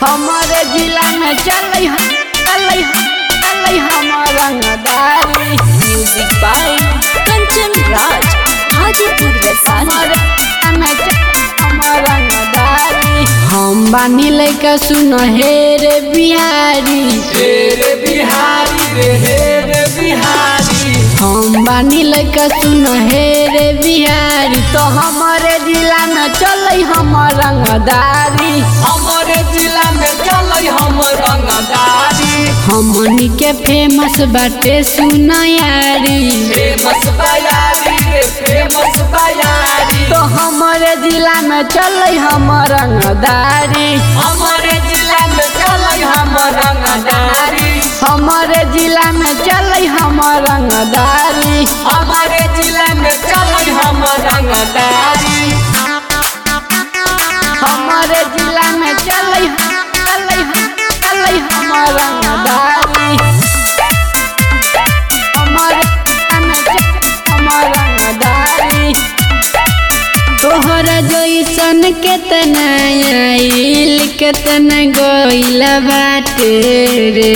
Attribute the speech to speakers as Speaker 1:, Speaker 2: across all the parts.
Speaker 1: हमारे जिला में चलै हम चलै हम चलै हमर रंगदारी
Speaker 2: म्यूजिक बाय कंचन राज हाजीपुर वैशाली
Speaker 1: हमारे जिला में चलै हमर रंगदारी हम बानी लैका सुन हे रे बिहारी
Speaker 3: रे बिहारी रे हे रे बिहारी
Speaker 1: हम बानी लैका सुन हे रे बिहारी तो हमारे जिला में चलै हमर रंगदारी
Speaker 3: हमारे जिला में चलै हम रंगदारी
Speaker 1: हमनी के फेमस बाटे सुनयारी
Speaker 3: फेमस बयारी रे फेमस बयारी
Speaker 1: तो हमारे जिला में चलै हमर रंगदारी
Speaker 3: हमारे जिला में चलै हम रंगदारी
Speaker 1: हमारे जिला में चलै हमर रंगदारी
Speaker 3: हमारे जिला में चलै हम रंगदारी
Speaker 1: हमारे जिला में चलै चलै चलै हमर रंगदारी हमारे जिला में चलै हमर रंगदारी तोहरा जैसन केतना आइल केतना गइल बाटे रे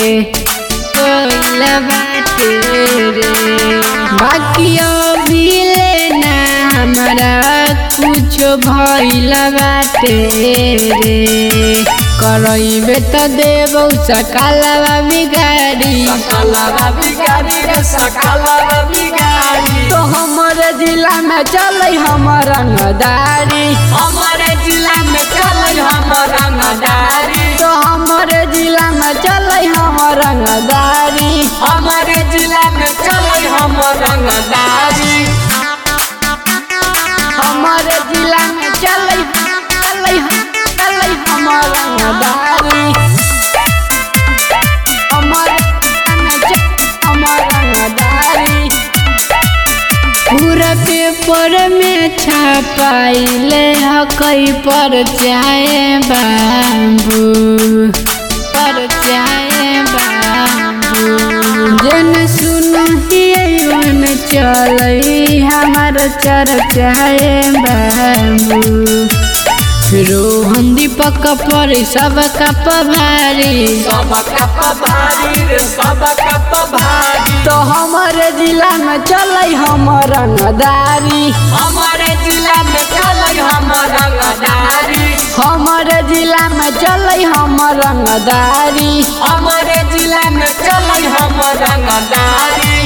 Speaker 1: गइल बाटे रे बाकी अभी लेना हमरा कुछो भइल बाटे रे करैबे त देबौ सकालवा बिगाड़ी
Speaker 3: सकलवा बिगारी रे सकलवा बिगारी
Speaker 1: तो हमरे जिला में चलै हमर रंगदारी
Speaker 3: हमारे जिला में चलै हम रंगदारी
Speaker 1: तो हमारे जिला में चलै हमर रंगदारी
Speaker 3: हमारे जिला में चलै हम रंगदारी
Speaker 1: हमारे जिला में चलै चलै चलै हमर रंगदारी हमारे जिला में चलै हमर रंगदारी पूरा पेपर में छपाइले हकई पर चाहे बाबू पर चाहे बाबू जन सुनहियन चलै हमार चर्चाए बाबू रोहन दीपक पर सब कप भारी
Speaker 3: सब कप भारी रे सब कप भारी
Speaker 1: तो हमारे जिला में चलै हमर रंगदारी
Speaker 3: हमारे जिला में चलै हम रंगदारी
Speaker 1: हमारे जिला में चलै हमर रंगदारी
Speaker 3: हमारे जिला में चलै हम रंगदारी